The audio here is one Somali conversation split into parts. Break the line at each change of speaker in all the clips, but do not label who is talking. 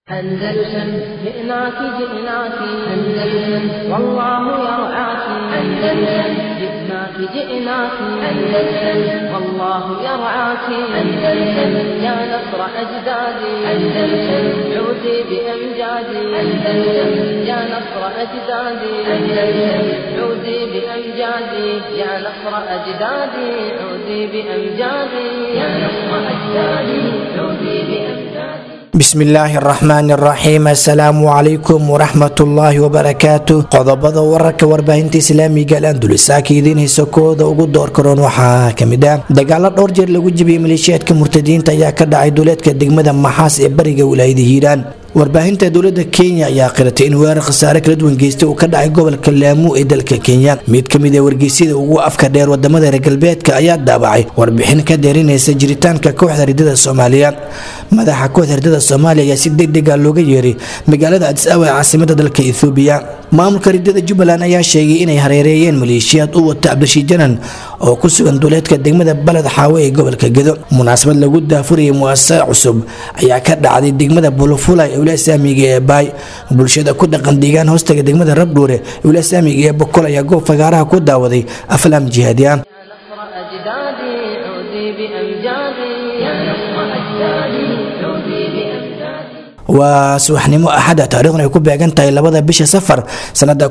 أندلسن جئناك جئناك أندلسن والله يرعاك أندلسن جئناك جئناك أندلسن والله يرعاك أندلسن يا نصر أجدادي أندلسن عودي بأمجادي أندلسن يا نصر أجدادي أندلسن عودي بأمجادي يا نصر أجدادي عودي بأمجادي يا نصر أجدادي عودي بأمجادي
bismillaahi araxmaan araxiim assalaamu calaykum waraxmatullaahi wabarakaatu qodobada wararka warbaahinta islaamiga alandulisaaka idiin hayso kooda ugu door karoon waxaa kamid ah dagaalo dhowr jeer lagu jibiyey maleeshiyaadka murtadiinta ayaa ka dhacay duleedka degmada maxaas ee bariga wilaayada hiiraan warbaahinta dowlada kenya ayaa qiratay in weerar khasaare kala duwan geystay uu ka dhacay gobolka laamu ee dalka kenya mid kamid a wargeysyada ugu afka dheer wadamada reer galbeedka ayaa daabacay warbixin ka deerinaysa jiritaanka kooxda ridada soomaaliya madaxa kooxda ridada soomaaliya ayaa si degdega looga yeeray magaalada adis awa ee caasimada dalka ethoobiya maamulka ridada jubbaland ayaa sheegay inay hareereeyeen maleeshiyaad u wata cabdishii janan oo ku sugan duleedka degmada baled xaawe ee gobolka gedo munaasabad lagu daafurayay muasasa cusub ayaa ka dhacday degmada bulufulay ee wilasaamiga ee baay bulshada ku dhaqan deegaan hoostaga degmada rabdhuure ee wilasaamiga ee bokol ayaa goob fagaaraha ku daawaday aflaam jihaadi ah
نصر أجدادي عودي بأمجادي يا نصر أجدادي عودي بأمجادي
waa subaxnimo axada taarikhdan ay ku beegan tahay labada bisha safar sanada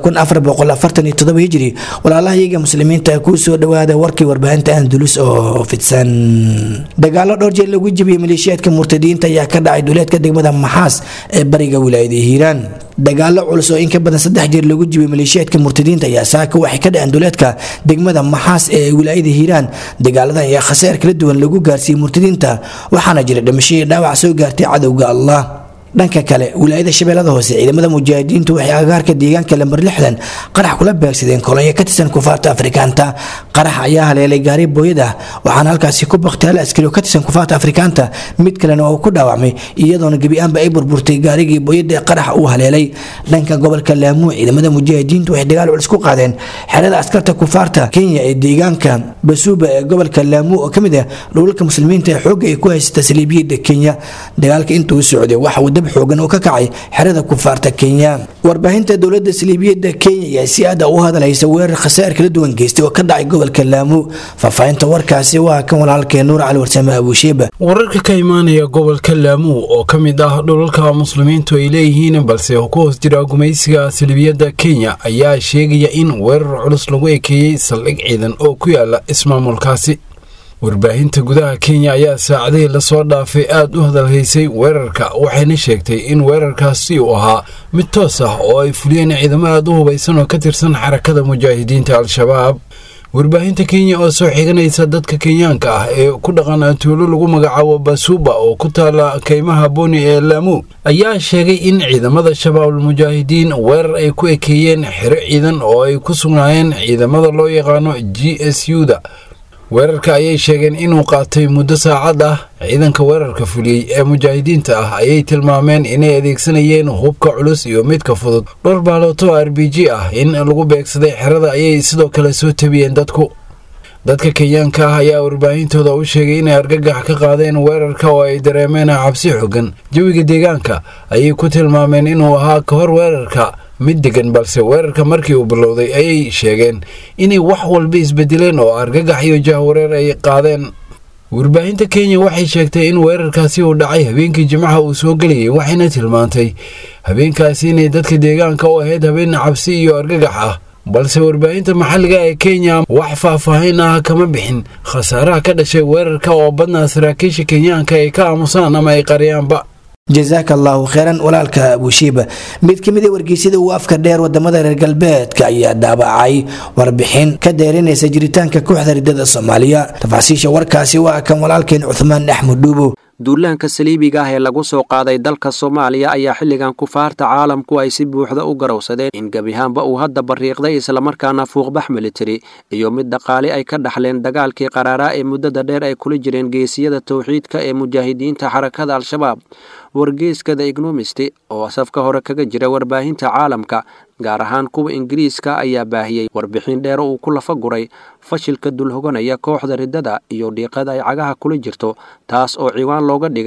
hijri walaalahayaga muslimiinta kuu soo dhawaada warkii warbaahinta andulus oo fidsan dagaalo dhowr jeer lagu jibiyey maleeshiyaadka murtadiinta ayaa ka dhacay duleedka degmada maxaas ee bariga wilaayada hiiraan dagaalo culus oo in ka badan saddex jeer lagu jibiyey maleeshiyaadka murtadiinta ayaa saaka waxay ka dhaceen duleedka degmada maxaas ee wilaayada hiiraan dagaaladan ayaa khasaar kala duwan lagu gaarsiiyey murtadiinta waxaana jira dhimashadii dhaawac soo gaartay cadowga allah dhanka kale wilaayada shabeellada hoose ciidamada mujaahidiintu waxay agaarka deegaanka lambar lixdan qarax kula beegsadeen kolonyo ka tirsan kufaarta afrikaanta qarax ayaa haleelay gaari booyad ah waxaana halkaasi ku baktay hal askari oo ka tirsan kufaarta afrikaanta mid kalena oo ku dhaawacmay iyadoona gebi-aanba ay burburtay gaarigii booyada ee qarax uu haleelay dhanka gobolka laamuu ciidamada mujaahidiintu waxay dagaal culus ku qaadeen xerada askarta kufaarta kenya ee deegaanka basuuba ee gobolka laamuu oo kamid ah dhulalka muslimiinta ee xoogga ay ku haysata saliibiyada kenya dagaalka intuu socday waxa uu xoogan oo ka kacay xerada kufaarta kenya warbaahinta dowlada saliibiyada kenya ayaa si aada u hadalhaysa weerar khasaar kala duwan geystay oo ka dhacay gobolka laamu faahfaahinta warkaasi waa kan walaalkee nuur cali warsame abuusheeba
wararka ka imaanaya gobolka laamu oo ka mid ah dhulalka muslimiintu ay leeyihiin balse ku hoos jira gumaysiga saliibiyada kenya ayaa sheegaya in weerar culus lagu ekeeyey saldhig ciidan oo ku yaala ismaamulkaasi warbaahinta gudaha kenya ayaa saacadihii lasoo dhaafay aad u hadalhaysay weerarka waxayna sheegtay in weerarkaasi uu ahaa mid toos ah oo ay fuliyeen ciidamo aad u hubaysan oo ka tirsan xarakada mujaahidiinta al-shabaab warbaahinta kenya oo soo xiganaysa dadka kenyaanka ah ee ku dhaqan tuulo lagu magacaabo basuuba oo ku taala kaymaha boni ee laamu ayaa sheegay in ciidamada shabaabul mujaahidiin weerar ay ku ekeeyeen xero ciidan oo ay ku sugnaayeen ciidamada loo yaqaano g s u da weerarka ayay sheegeen inuu qaatay muddo saacad ah ciidanka weerarka fuliyey ee mujaahidiinta ah ayay tilmaameen inay adeegsanayeen hubka culus iyo midka fudud dhowr baalooto r b g ah in lagu beegsaday xerada ayay sidoo kale soo tabiyeen dadku dadka kenyaanka ah ayaa warbaahintooda u sheegay inay argagax ka qaadeen weerarka oo ay dareemeen cabsi xogan jawiga deegaanka ayay ku tilmaameen inuu ahaa ka hor weerarka mid degan balse weerarka markii uu bilowday ayay sheegeen inay wax walba isbedeleen oo argagax iyo jahwareer ay qaadeen warbaahinta kenya waxay sheegtay in weerarkaasi uu dhacay habeenkii jimcaha uu soo gelayay waxayna tilmaantay habeenkaasi inay dadka deegaanka u ahayd habeen cabsi iyo argagax ah balse warbaahinta maxalliga ee kenya wax faahfaahin ah kama bixin khasaaraha ka dhashay weerarka oo badnaa saraakiisha kenyaanka ay ka aamusaan ama ay qariyaanba
jasaaka allaahu kheyran walaalka abuushiiba mid ka mid a wargeysyada uu afka dheer wadamada reer galbeedka ayaa daabacay warbixin ka deerinaysa jiritaanka kooxda ridada soomaaliya tafaasiisha warkaasi waa kan walaalkeen cuhmaan axmed dhuubo
duulaanka saliibiga ah ee lagu soo qaaday dalka soomaaliya ayaa xilligan kufaarta caalamku ay si buuxda u garowsadeen in gebiahaanba uu hadda bariiqday islamarkaana fuuqbax militari iyo mid dhaqaale ay ka dhaxleen dagaalkii qaraaraa ee muddada dheer ay kula jireen geesiyada towxiidka ee mujaahidiinta xarakada al-shabaab wargeeska the ignomisti oo safka hore kaga jira warbaahinta caalamka gaar ahaan kuwa ingiriiska ayaa baahiyey warbixin dheer uu ku lafa guray fashilka dulhoganaya kooxda riddada iyo dhiiqada ay cagaha kula jirto taas oo ciwaan looga dhigay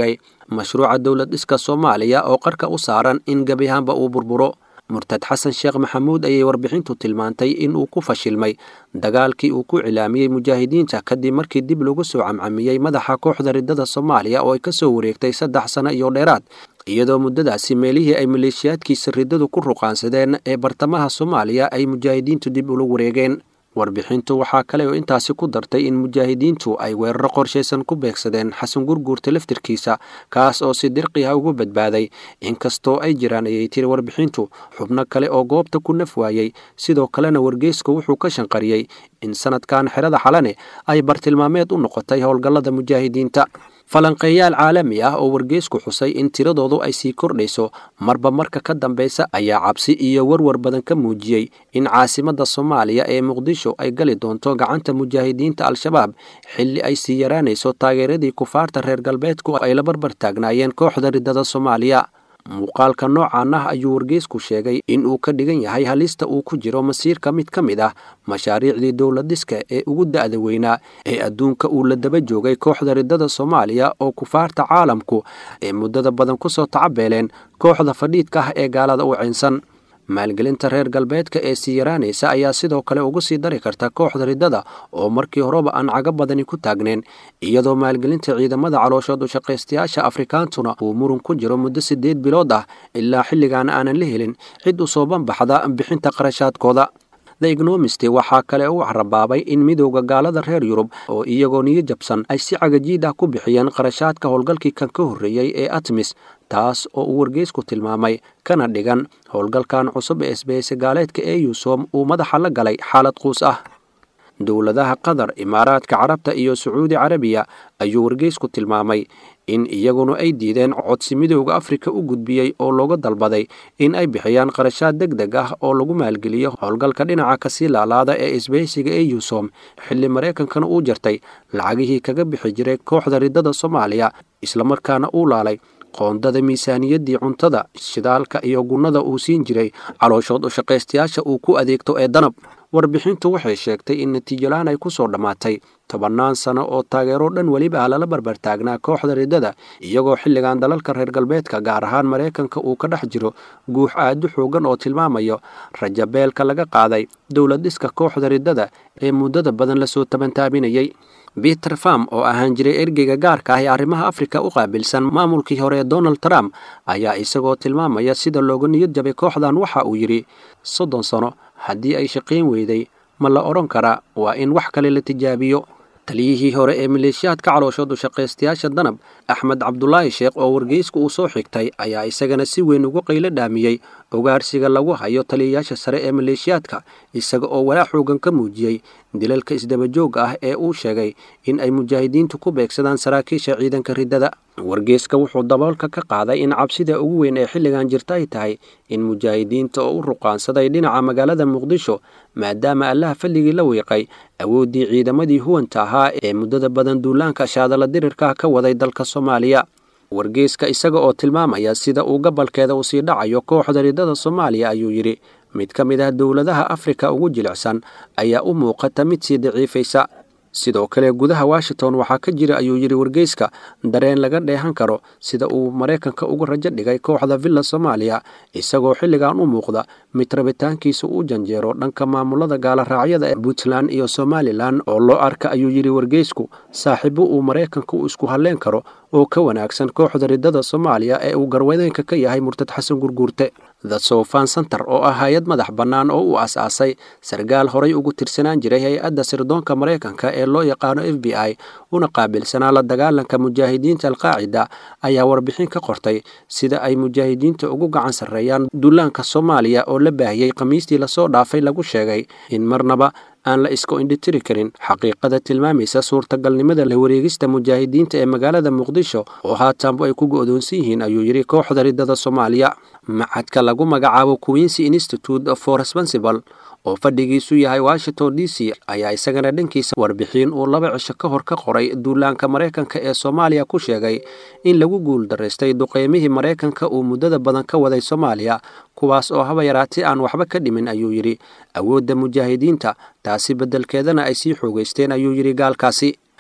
mashruuca dowlad dhiska soomaaliya oo qarka u saaran in gebi ahaanba uu burburo murtad xasan sheekh maxamuud ayay warbixintu tilmaantay in uu ku fashilmay dagaalkii uu ku cilaamiyey mujaahidiinta kadib markii dib lagu soo camcamiyey madaxa kooxda riddada soomaaliya oo ay ka soo wareegtay saddex sano iyo dheeraad iyadoo muddadaasi meelihii ay maleeshiyaadkiisa riddadu ku ruqaansadeen ee bartamaha soomaaliya ay mujaahidiintu dib ula wareegeen warbixintu waxaa kale oo intaasi ku dartay in mujaahidiintu ay weeraro qorshaysan ku beegsadeen xasan gurguurta laftirkiisa kaas oo si dirqiha ugu badbaaday inkastoo ay jiraan ayay tiri warbixintu xubno kale oo goobta ku naf waayey sidoo kalena wargeysku wuxuu ka shanqariyey in sanadkan xerada xalane ay bartilmaameed u noqotay howlgallada mujaahidiinta falanqeeyaal caalami ah oo wargeysku xusay in tiradoodu ay sii kordhayso marba marka ka dambeysa ayaa cabsi iyo warwar badan ka muujiyey in caasimadda soomaaliya ee muqdisho ay gali doonto gacanta mujaahidiinta al-shabaab xilli ay sii yaraanayso taageeradii kufaarta reer galbeedku ay la barbar taagnaayeen kooxda riddada soomaaliya muuqaalka noocan ah ayuu wargeysku sheegay in uu ka dhigan yahay halista uu ku jiro masiirka mid ka mid ah mashaariicdii dowladiska ee ugu da'da weynaa ee adduunka uu la daba joogay kooxda riddada soomaaliya oo kufaarta caalamku ee muddada badan ku soo tacabeeleen kooxda fadhiidka ah ee gaalada u caynsan maalgelinta reer galbeedka ee sii yaraanaysa ayaa sidoo kale uga sii dari karta kooxda riddada oo markii horeba aan cago badani ku taagneen iyadoo maalgelinta ciidamada calooshood u shaqaystayaasha afrikaantuna uu murun ku jiro muddo siddeed bilood ah ilaa xilligan aanan la helin cid u soo banbaxda bixinta qarashaadkooda the egnomist waxaa kale u carabaabay in midowda gaalada reer yurub oo iyagoo niyo jabsan ay si cagajiid ah ku bixiyeen qarashaadka howlgalkii kan ka horreeyey ee atmis taas oo uu wargeysku tilmaamay kana dhigan howlgalkan cusub ee isbahayse gaaleedka ee yusom uu madaxa la galay xaalad quus ah dowladaha qatar imaaraadka carabta iyo sacuudi carabiya ayuu wargeysku tilmaamay in iyaguna ay diideen codsi midowda afrika u gudbiyey oo looga dalbaday in ay bixiyaan qarashaad deg deg ah oo lagu maalgeliyo howlgalka dhinaca kasii laalaada ee isbahaysiga ee yusom xilli maraykankana uu jartay lacagihii kaga bixi jiray kooxda riddada soomaaliya islamarkaana uu laalay qoondada miisaaniyaddii cuntada shidaalka iyo gunnada uu siin jiray calooshood u shaqaystayaasha uu ku adeegto ee danab warbixintu waxay sheegtay in natiijolaan ay ku soo dhammaatay tobannaan sano oo taageero dhan weliba ah lala barbartaagnaa kooxda riddada iyagoo xilligan dalalka reer galbeedka gaar ahaan maraykanka uu ka dhex jiro guux aadu xoogan oo tilmaamayo rajabeelka laga qaaday dowlad dhiska kooxda riddada ee muddada badan lasoo tabantaabinayey peter farm oo ahaan jiray ergeyga gaarka ah ee arrimaha afrika u qaabilsan maamulkii hore ee donald trump ayaa isagoo tilmaamaya sida looga niyad jabay kooxdan waxa uu yidhi soddon sano haddii ay shaqayn weyday ma la odhan karaa waa in wax kale la tijaabiyo taliyihii hore ee maleeshiyaadka calooshood u shaqaystayaasha danab axmed cabdulaahi sheekh oo wargeysku uu soo xigtay ayaa isagana si weyn ugu qaylo dhaamiyey ogaarsiga lagu hayo taliyayaasha sare ee maleeshiyaadka isaga oo walaa xoogan ka muujiyey dilalka isdabajooga ah ee uu sheegay in ay mujaahidiintu ku beegsadaan saraakiisha ciidanka riddada wargeyska wuxuu daboolka ka qaaday in cabsida ugu weyn ee xilligan jirta ay tahay in mujaahidiinta oo u ruqaansaday dhinaca magaalada muqdisho maadaama allaha falligii la wiiqay awooddii ciidamadii huwanta ahaa ee muddada badan duulaanka shaadala dirirka ka waday dalka soomaaliya wargeyska isaga oo tilmaamaya sida uu gabalkeeda uu sii dhacayo kooxda riddada soomaaliya ayuu yidhi mid ka mid ah dowladaha afrika ugu jilicsan ayaa u muuqata mid sii daciifaysa sidoo kale gudaha washington waxaa ka jira ayuu yidhi wargeyska dareen laga dheehan karo sida uu maraykanka uga rajo dhigay kooxda villa soomaaliya isagoo xilligan u muuqda mid rabitaankiisa u janjeero dhanka maamulada gaaloraacyada ee puntland iyo somalilan oo loo arka ayuu yidhi wargeysku saaxiibo uu maraykanka u isku halleen karo oo ka wanaagsan kooxda riddada soomaaliya ee uu garwadeenka ka yahay murtad xasan gurguurte the sofan center oo ah hay-ad madax bannaan oo u as-aasay sarkaal horay ugu tirsanaan jiray hay-adda sirdoonka maraykanka ee loo yaqaano f b i una qaabilsanaa la dagaalanka mujaahidiinta alqaacida ayaa warbixin ka qortay sida ay mujaahidiinta ugu gacan sarreeyaan duulaanka soomaaliya oo la baahiyey khamiistii lasoo dhaafay lagu sheegay in marnaba aan la iska indhitiri karin xaqiiqada tilmaamaysa suurtagalnimada la wareegista mujaahidiinta ee magaalada muqdisho oo haatanbu ay ku go'doonsan yihiin ayuu yidhi kooxda riddada soomaaliya macadka lagu magacaabo queensy institute for responsible oo fadhigiisu yahay washington d c ayaa isagana dhankiisa warbixin uu laba cisho ka hor ka qoray duulaanka maraykanka ee soomaaliya ku sheegay in lagu guul daraystay duqeymihii maraykanka uu muddada badan ka waday soomaaliya kuwaas oo haba yaraatay aan waxba ka dhimin ayuu yidhi awoodda mujaahidiinta taasi beddelkeedana ay sii xoogaysteen ayuu yidhi gaalkaasi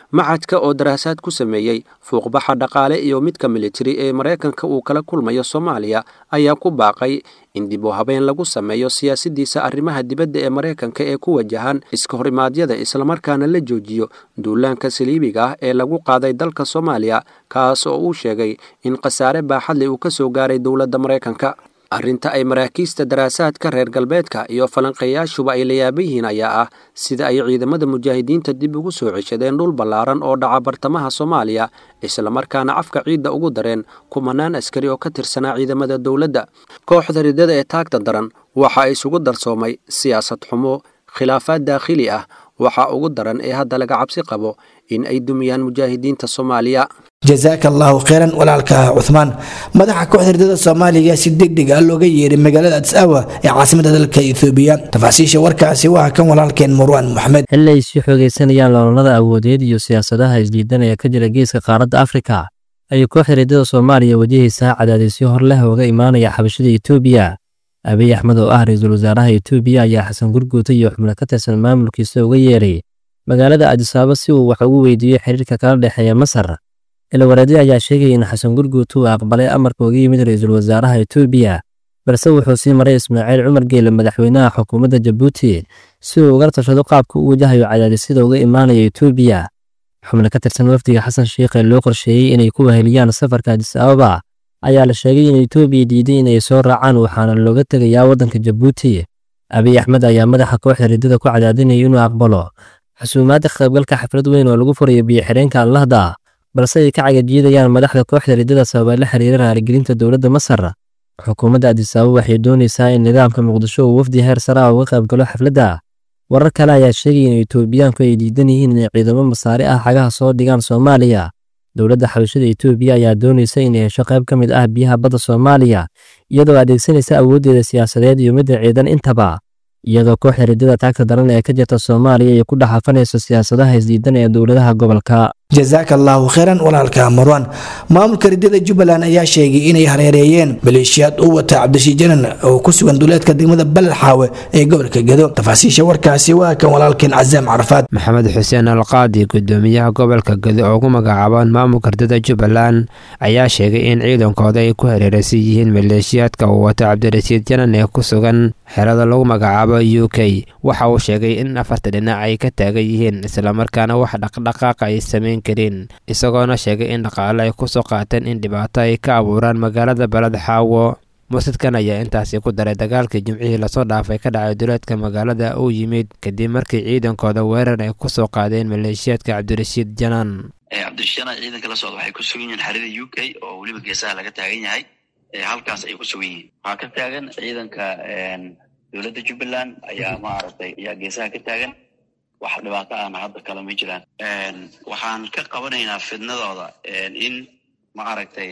macadka oo daraasaad ku sameeyey fuuqbaxa dhaqaale iyo midka militari ee maraykanka uu kala kulmayo soomaaliya ayaa ku baaqay in dib u habeen lagu sameeyo siyaasaddiisa arrimaha dibadda ee maraykanka ee ku wajahan iska horimaadyada islamarkaana la joojiyo duulaanka saliibiga ah ee lagu qaaday dalka soomaaliya kaas oo uu sheegay in khasaare baaxadle uu ka soo gaaray dowladda maraykanka arrinta ay maraakiista daraasaadka reer galbeedka iyo falanqeeyaashuba ay la yaaban yihiin ayaa ah sida ay ciidamada mujaahidiinta dib ugu soo ceshadeen dhul ballaaran oo dhaca bartamaha soomaaliya islamarkaana afka ciidda ugu dareen kumanaan askari oo ka tirsanaa ciidamada dowladda kooxda ridada ee taagta daran waxa isugu darsoomay siyaasad xumo khilaafaad daakhili ah waxaa ugu daran ee hadda laga cabsi qabo in ay dumiyaan mujaahidiinta soomaaliya
jasaaka allaahu kheyran walaalka cuhmaan madaxa kooxda ridada soomaaliga si deg deg ah looga yeeray magaalada adis awa ee caasimada dalka ethoobiya tafaasiisha warkaasi waa kan walaalkeen marwaan moxamed
xilli ay sii xoogaysanayaan loolada awoodeed iyo siyaasadaha isdiidanaya ka jira geeska qaaradda afrika ayay kooxda ridada soomaaliya wajahaysaa cadaadisyo hor leh ooga imaanaya xabashada etoobiya abiy axmed oo ah ra-iisul wasaaraha etoobiya ayaa xasan gurguuta iyo xubno ka tirsan maamulkiisa uga yeeray magaalada adisaaba si uu wax ugu weydiiyo xiriirka kala dhexeeya masar ilawareedi ayaa sheegaya in xasan gurguuta uu aqbalay amarka uga yimid ra-iisul wasaaraha etoobiya balse wuxuu sii maray ismaaciil cumar geele madaxweynaha xukuumadda jabuuti si uu uga tashado qaabka u wajahayo cadaadisyada uga imaanaya etoobiya xubno ka tirsan wafdiga xasan sheikh ee loo qorsheeyey inay ku weheliyaan safarka adis ababa ayaa la sheegay in etoobiya diiday inay soo raacaan waxaana looga tegayaa waddanka jabuuti abiy axmed ayaa madaxa kooxda riddada ku cadaadinaya inuu aqbalo xusuumaadda qaybgalka xaflad weyn oo lagu furayo biyo-xidheenka allahda balse ay ka cagajiidayaan madaxda kooxda riddada sababa la xiriira raaligelinta dowladda masar xukuumadda adisababa waxay doonaysaa in nidaamka muqdisho uu wafdi heer sare ah uga qaybgalo xafladda warar kale ayaa sheegaya in etoobiyaanku ay diidan yihiin inay ciidamo masaare ah xagaha soo dhigaan soomaaliya dowladda xabashada etoobiya ayaa doonaysa inay hesho qayb ka mid ah biyaha badda soomaaliya iyadoo adeegsanaysa awooddeeda siyaasadeed iyo midda ciidan intaba iyadoo kooxda riddada taagta daran ee ka jirta soomaaliya ay ku dhaxafanayso siyaasadaha isdiidan ee dowladaha gobolka
jasaaka allaahu kheyran walaalka marwan maamulka riddada jubbaland ayaa sheegay inay hareereeyeen maleeshiyaad u wata cabdishiid janan oo ku sugan duleedka degmada balalxaawe ee gobolka gedo tafaasiisha warkaasi waa kan walaalkeen casaam carafaad
maxamed xuseen alqaadi gudoomiyaha gobolka gedo oo ugu magacaaban maamulka riddada jubbaland ayaa sheegay in ciidankooda ay ku hareeraysan yihiin maleeshiyaadka uu wata cabdirashiid janan ee ku sugan xerada lagu magacaabo u k waxa uu sheegay in afarta dhinac ay ka taagan yihiin islamarkaana wax dhaqdhaqaaqa ay sameyn karin isagoona sheegay in dhaqaale ay kusoo qaateen in dhibaato ay ka abuuraan magaalada baled xaawo mursidkan ayaa intaasi ku daray dagaalkii jimcihii lasoo dhaafay ka dhacay duleedka magaalada uu yimid kadib markii ciidankooda weerar ay kusoo qaadeen maleeshiyaadka cabdirashiid janaan
cabdirashiid janaan ciidanka la socda waxay ku sugan yihiin xerida u k oo weliba geesaha laga taagan yahay halkaas ay ku sugan yihiin waxaa ka taagan ciidanka dowladda jubbaland ayaa maaragtay ayaa geesaha ka taagan wax dhibaato ahna hadda kale ma jiraan waxaan ka qabanaynaa fidnadooda in maaragtay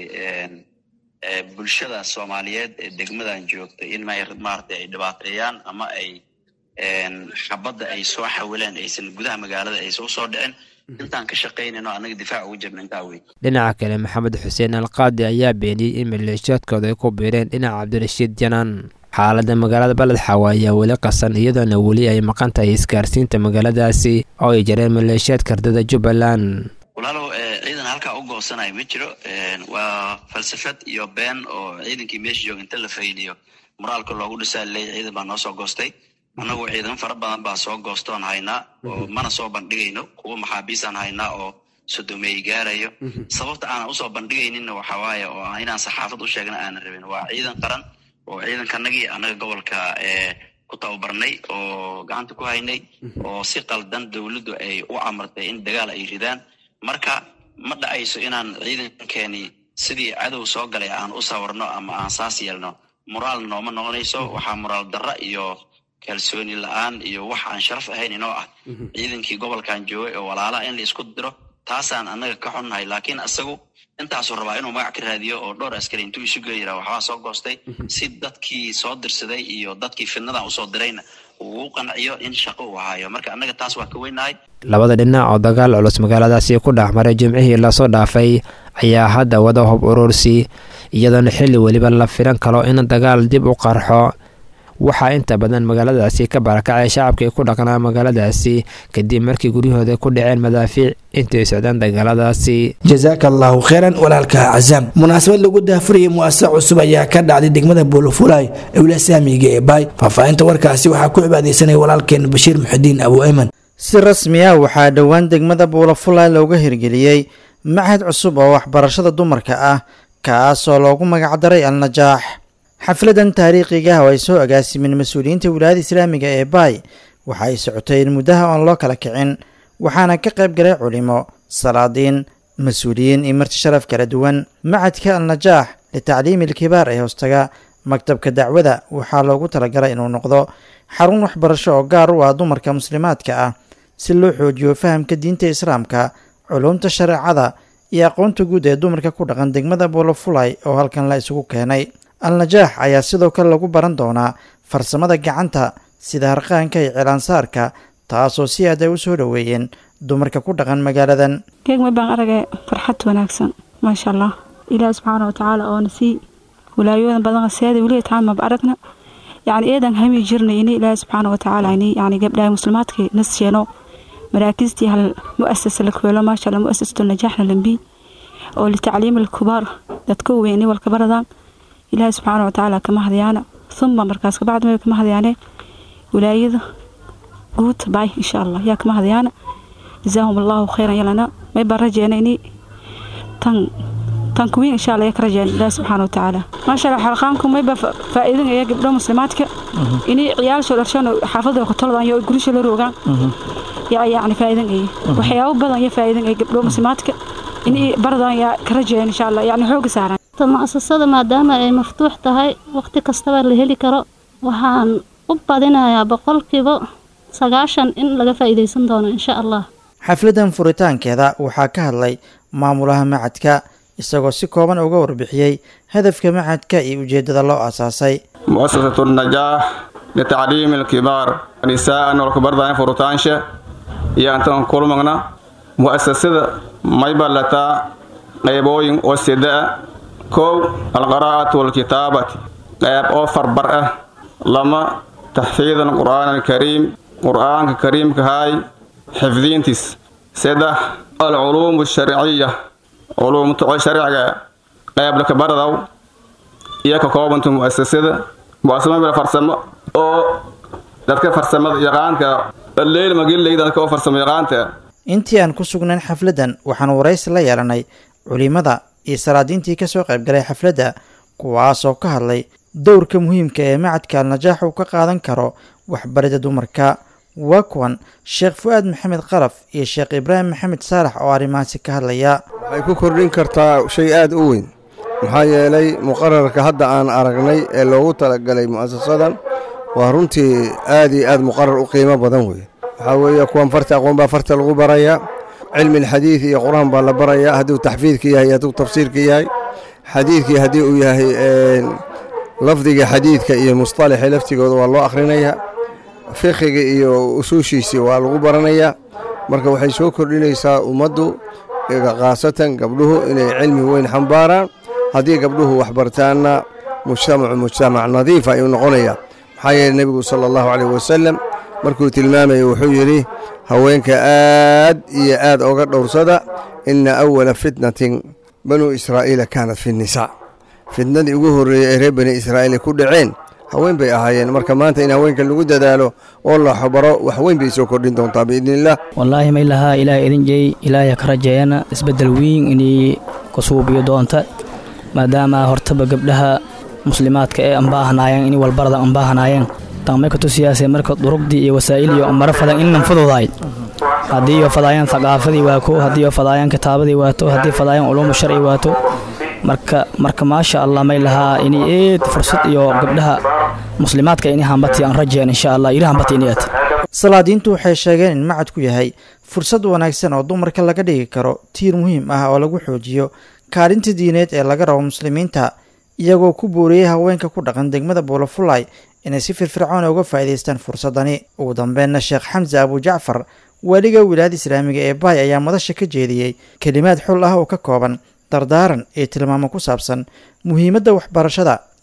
bulshada soomaaliyeed ee degmadan joogta in maaragtay ay dhibaateeyaan ama ay xabadda ay soo xawileen aysan gudaha magaalada aysan usoo dhicin intaan ka shaqaynayno annaga difaac ugu jirna intaa wey
dhinaca kale maxamed xuseen alqaadi ayaa beeniyey in maleeshiyaadkooda ay ku biireen dhinaca cabdirashiid janaan xaaladda magaalada baled xaawa ayaa weli qasan iyadoona weli ay maqan tahay isgaarsiinta magaaladaasi oo ay jareen maleeshiyaadka ardada jubbaland
walaalow ciidan halkaa u goosanayo ma jiro waa falsafad iyo been oo ciidankii meesha jooga inta la faydiyo moraalka loogu dhisaa leey ciidan baa noo soo goostay annagu ciidamo fara badan baa soo goostoon haynaa oo mana soo bandhigayno kuwa maxaabiisaan haynaa oo sodomeey gaarayo sababta aanan usoo bandhigayninna waxaa waaye oo inaan saxaafad u sheegna aanan rabin waa ciidan qaran oo ciidankanagii annaga gobolka ku tababarnay oo gacanta ku haynay oo si qaldan dowladdu ay u amartay in dagaal ay ridaan marka ma dhacayso inaan ciidankeeni sidii cadow soo galay aan u sawirno ama aan saas yeelno moraal nooma noqonayso waxaa moraal darra iyo kalsooni la-aan iyo wax aan sharaf ahayn inoo ah ciidankii gobolkan joogay oo walaalaha in la isku diro taasaan annaga ka xunnahay laakiin isagu intaasuu rabaa inuu magac ka raadiyo oo dhowr askari intuu isu geli yira waxbaa soo goostay si dadkii soo dirsaday iyo dadkii fidnadan usoo dirayna uu u qanciyo in shaqo uu haayo marka annaga taas waa ka weynahay
labada dhinac oo dagaal culus magaaladaasi ku dhex maray jimcihii lasoo dhaafay ayaa hadda wada hub urursi iyadoona xilli weliba la filan karo in dagaal dib u qarxo waxaa inta badan magaaladaasi ka barakacay shacabkii ku dhaqnaa magaaladaasi kadib markii guryahooda ku dhaceen madaafiic intay socdaan dagaaladaasi
jasaaka allahu kheyran walaalka cazaam munaasabad lagu daafurayay muasasa cusub ayaa ka dhacday degmada buulafulay ee wilaaya saamiga ee baay faahfaahinta warkaasi waxaa ku cibaadeysanaya walaalkeen bashiir muxidiin abu ayman
si rasmi ah waxaa dhowaan degmada buulafulay looga hirgeliyey machad cusub oo waxbarashada dumarka ah kaasoo loogu magacdaray al-najaax xafladan taariikhiga ah oo ay soo agaasimeen mas-uuliyiinta wilaayada islaamiga ee baay waxa ay socotay in muddaha oon loo kala kicin waxaana ka qayb galay culimo salaadiin mas-uuliyiin iyo marti sharaf kala duwan macadka al-najaax litacliimi alkibaar ee hoostaga maktabka dacwada waxaa loogu talagalay inuu noqdo xarun waxbarasho oo gaar u ah dumarka muslimaadka ah si loo xoojiyo fahamka diinta islaamka culumta shareecada iyo aqoonta guud ee dumarka ku dhaqan degmada buulafulay oo halkan la isugu keenay al-najaax ayaa sidoo kale lagu baran doonaa farsamada gacanta sida harqaanka iyo cilaansaarka taasoo si aad ay u soo dhoweeyeen dumarka ku dhaqan magaaladan
geegma baan aragay farxad wanaagsan maasha allah ilaahi subxaana watacaala oona sii wilaayoodan badan seeda weliga taan maba aragna yacni eedan hami jirnay ini ilaahi subxaana watacaala ini yacni gabdhaha muslimaadkii nas sheeno maraakiistii hal mu'asasa la kweelo maasha allah mu'asasatu najaaxna lambi oo litacliimi alkubaar dadka weyn ini walka baradaan ilaahi subxaana watacaala kama hadyaana uma markaas kabacdi may kama hadyaane wilaayada guud baay insha allah yaa kama hadyaana jazaahum allahu khayran yalana may baan rajeena ini tan tan kuwiin insha allah yaa ka rajeena ilaahi subxaana watacaala maasha allah xalqaanku may baa faa'iidan aya gabdho muslimaadka ini ciyaalsoo dharshaan xaafadda kotoladan iyo gurisha la roogaan yaa yacni faa'iidan aya waxyaabo badan iyo faa'iidan aya gabdho muslimaadka ini baradan yaa ka rajeena insha allah yacni xooga saaran
mu'asasada maadaama ay maftuux tahay wakhti kastaba la heli karo waxaan u badinayaa boqolkiiba sagaashan in laga faa'iidaysan doono insha allah
xafladan furitaankeeda waxaa ka hadlay maamulaha macadka isagoo si kooban uga warbixiyey hadafka macadka iyo ujeeddada loo aasaasay
mu'asasatu najaax litacliimi alkibaar nisaa'an walkabardaan furutaansha iyo antan kulmagna mu'asasada may ballataa qaybooyin oo sidaa kow alqaraa'atu walkitaabati qayb oo farbar ah lama taxfiidan qur'aan alkariim qur'aanka kariimkahaay xifdiintiis saddex alculuum alsharciya culuumta sharciga qayb lakabaradaw iyo ka koobanta mu'asasada mu'asasada meel farsamo oo dadka farsamada yaqaanka alleyl magilley dadka oo farsamo yaqaanta
intii aan ku sugnayn xafladdan waxaan waraysi la yeelanay culimada iyo salaadiintii kasoo qaybgalay xafladda kuwaasoo ka hadlay dowrka muhiimka ee macadka al-najaax uu ka qaadan karo waxbarida dumarka waa kuwan sheekh fu-aad maxamed qalaf iyo sheekh ibraahim maxamed saalax oo arrimahaasi ka hadlaya
waxay ku kordhin kartaa shay aada u weyn maxaa yeelay muqararka hadda aan aragnay ee loogu talagalay mu'asasadan waa runtii aad iyo aad muqarar u qiimo badan wey waxaa weeye kuwan farta aqoon baa farta lagu barayaa cilmi alxadiid iyo qur-aan baa la barayaa hadduu taxfiidka yahay hadduu tafsiirka yahay xadiidkii haddii uu yahay lafdiga xadiidka iyo musطalaxi laftigooda waa loo akhrinayaa fiqiga iyo usuushiisii waa lagu baranayaa marka waxay soo kordhinaysaa ummaddu khaasatan gabdhuhu inay cilmi weyn xambaaraan haddii gabdhuhu waxbartaanna mujtamacu mujtamac nadiifa ayuu noqonayaa maxaa yeele nebigu sala allahu caleyh wasalam markuu tilmaamaya wuxuu yidhi haweenka aad iyo aad oga dhowrsada inna awala fitnatin banuu israa'iila kaanat fi nnisaa fitnadii ugu horreeyey ee reer bani israa'iil ku dhaceen haween bay ahaayeen marka maanta in haweenka lagu dadaalo oo la xabaro wax weyn bay soo kordhin doontaa biidniillah
wallaahi ma ilahaa ilaah idin jeey ilaahay ka rajeeyana isbeddel weyn inay ku suubiyo doonta maadaama hortaba gabdhaha muslimaadka ee anbaahanaayeen in walbarada anbaahanaayeen taamay ka tusiyaasee marka durugdii iyo wasaa'il iyo maro fadan in lanfududaay haddii iyo fadaayaan thaqaafadii waato haddii iyo fadaayaan kitaabadii waato haddii fadaayaan culuumu sharci waato marka marka maasha allah may lahaa inay eed fursad iyo gabdhaha muslimaadka inay hambati aan rajeen insha allah ila hambati inay
salaadiintu waxay sheegeen in macadku yahay fursad wanaagsan oo dumarka laga dhigi karo tiir muhiim ah oo lagu xoojiyo kaalinta diineed ee laga rabo muslimiinta iyagoo ku booriyey haweenka ku dhaqan degmada buulafulay inay si firfircoon uga faa'iidaystaan fursadani ugu dambeenna sheekh xamse abujacfar waaliga wilaayada islaamiga ee baay ayaa madasha ka jeediyey kelimaad xul ah oo ka kooban dardaaran iyo tilmaamo ku saabsan muhiimadda waxbarashada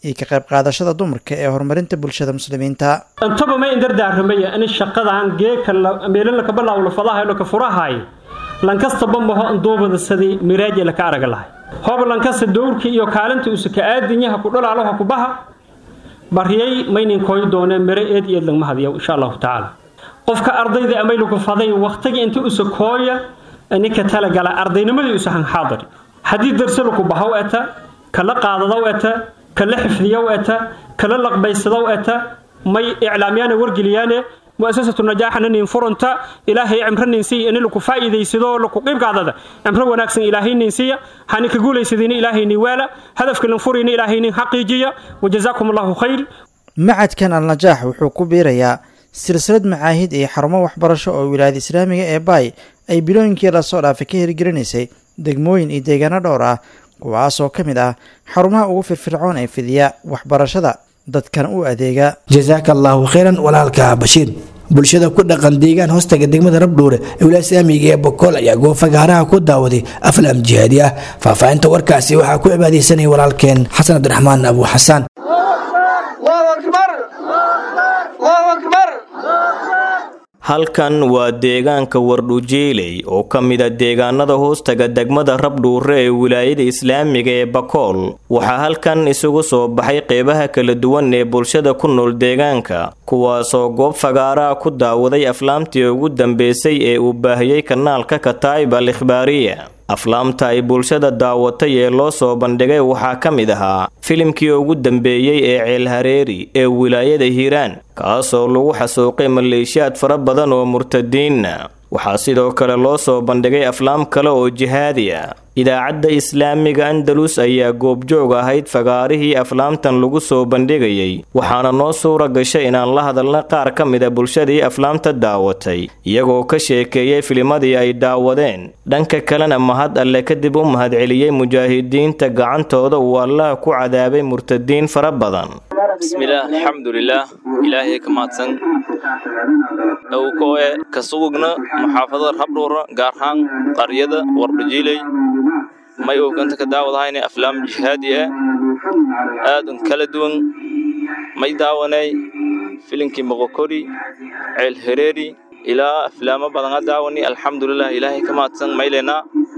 iyo ka qayb qaadashada dumarka ee horumarinta bulshada muslimiinta
intaba may indardaarramaya in shaqadan geeka meelala kabalawla fadahay ka furahay lankastaba maho duubada sidii miraaji laka araga lahay hob lankasta dowrkii iyo kaalinta usa ka aadinyaha ku dhalaaloha ku baha baryay maynin koy doonee mire eed eed lagma hadiyo insha allahu tacaala qofka ardayda amaylaku faday waqtigii inta usa kooya ninka talagala ardaynimadii usa hanxaadari haddii darsaluku bahaw eta kala qaadadaw eta kala xifdiyow eta kala laqbaysadaw eta may iclaamyaana wargeliyaane muasasatu najaaxana nin furunta ilaahay cimro nin siiya in laku faa'iidaysado laku qiibqaadada cimro wanaagsan ilaahay nin siiya hani ka guulaysadina ilaahay nin waala hadafka lan furina ilaahay nin xaqiijiya wajazaakum allahu khayr
macadkan alnajaax wuxuu ku biirayaa silsilad macaahid iyo xarumo waxbarasho oo wilaayada islaamiga ee baay ay bilooyinkii lasoo dhaafay ka hirgelinaysay degmooyin iyo deegaano dhowr ah kuwaasoo ka mid ah xarumaha ugu firfircoon ee fidiya waxbarashada dadkan u adeega
jasaaka allaahu khayran walaalka bashiir bulshada ku dhaqan deegaan hoostaga degmada rabdhuure ee wilaaya islaamiga ee bokool ayaa goofagaaraha ku daawaday aflaam jihaadi ah faahfaahinta warkaasi waxaa ku cibaadaysanaya walaalkeen xasan cabdiraxmaan abu xasaan
halkan waa deegaanka wardhujeeley oo ka mida deegaanada hoostaga degmada rabdhuure ee wilaayada islaamiga ee bakool waxaa halkan isugu soo baxay qeybaha kala duwan ee bulshada ku nool deegaanka kuwaasoo goob fagaaraha ku daawaday aflaamtii ugu dambeysay ee uu baahiyey kanaalka kataa'ib al ikhbaariya aflaamta ay bulshada daawatay ee loo soo bandhigay waxaa ka mid ahaa filimkii ugu dambeeyey ee ceelhareeri ee wilaayada hiiraan kaasoo lagu xasuuqay maleeshiyaad fara badan oo murtadiinna waxaa sidoo kale loo soo bandhigay aflaam kale oo jihaadi ah idaacadda islaamiga andalus ayaa goobjoog ahayd fagaarihii aflaamtan lagu soo bandhigayay waxaana noo suura gashay inaan la hadalna qaar ka mida bulshadii aflaamta daawatay iyagoo ka sheekeeyey filimadii ay daawadeen dhanka kalena mahad alle kadib u mahadceliyey mujaahidiinta gacantooda uu allaha ku cadaabay murtadiin fara badan
bismillaah alxamdulilaah ilaahay ka mahadsan dhowkoe ka sugugna maxaafadada rabdhuura gaar ahaan qaryada wardhajiiley may ooganta ka daawadahayna aflaam jihaadi ah aadan kala duwan may daawanay filinkii moqokori ceel hereeri ilaa aflaamo badan a daawani alxamdulilah ilaahay ka mahadsan maylena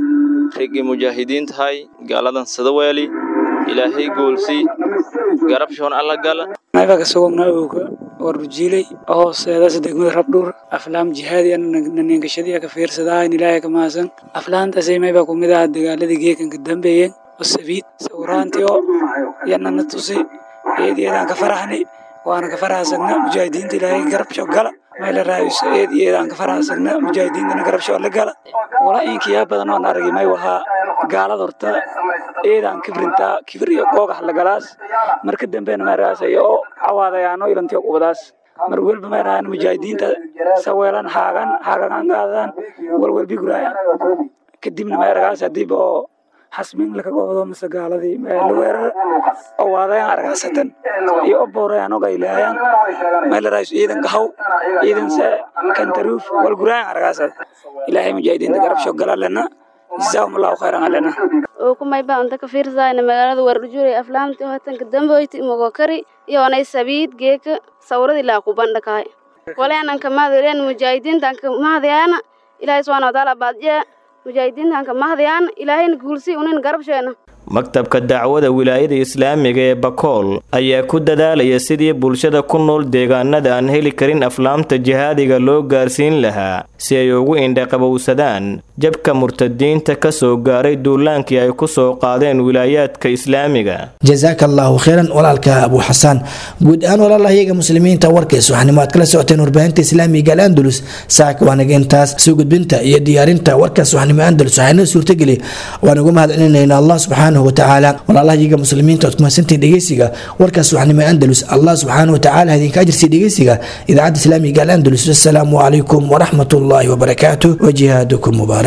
riggii mujaahidiin tahay gaaladan sadaweeli ilaahay goolsi garabshoon alla gala
mayba ka sugugna ooga warrujiiley hooseedaas degmada rabdhuur aflaam jihaadi naninkashadii ka fiirsadahayn ilaahay ka mahadsan aflaantaasay mayba kumid aha dagaaladii geekanka dambeeyeen oo sabiid sawiraantii oo yanana tusi eed eedaan ka faraxni waana ka faraxsagna mujaahidiinta ilaahay garabsho gala mayla raayuso eed eedaan ka faraxsagna mujaahidiintana garabsho la gala wala inkiyaa badan oon aragay may wahaa gaalada horta eedaan kibrintaa kibir iyo googax lagalaas marka dambena maaraasayo oo cawaadayaano ilantiyo qubadaas mar welba maaraan mujaahidiinta saweelan haagan haagan qaadaan walwalbi guraaya kadibna maaragaas hadiiba oo xasmin laka goodo mise gaaladii la weerar oo waadayaan argaasatan iyo o boorayaan o gaylaayaan maylaraayus ciidanka haw ciidanse kantaruuf walguraayan argaasad ilaahay mujaahidiinta garabsho galalena jazaahum allahu khayran alena
oo kumay baa unta ka fiirsayna magaalada wardhujuulay aflaamtii hotanka damboyti mogokari iyo onay sabiid geeka sawradi laa ku bandhakahay waleenanka mahadileen mujaahidiintanka mahadayaana ilaahay subxaana watacaala baadjee mujaahidiintanka mahadayaana ilaahayna guulsi unin garabsheena
maktabka dacwada wilaayada islaamiga ee bakool ayaa ku dadaalaya sidii bulshada ku nool deegaanada aan heli karin aflaamta jihaadiga loo gaarsiin lahaa si ay ugu indhaqabowsadaan jabka murtadiinta ka soo gaaray duulaankii ay ku soo qaadeen wilaayaadka islaamiga
jasaaka allaahu khayran walaalka abu xasaan guud ahaan walaalahayaga muslimiinta warkays waxaanimo aad kala socoteen warbaahinta islaamiga al andalus saaka waanaga intaas soo gudbinta iyo diyaarinta warkaas waxnimo andalus waxaanoo suurtageli waan uga mahadcelinayna allah subxaana watacaala walaalahayaga muslimiinta oad kumahasantiin dhegeysiga warkaas waxnimo andalus allah subxaana watacaala idinka ajirsiy dhegeysiga idaacadda islaamiga al andalus assalaamu calaykum waraxmat ullaahi wabarakaatu wajihaadukum mubaarak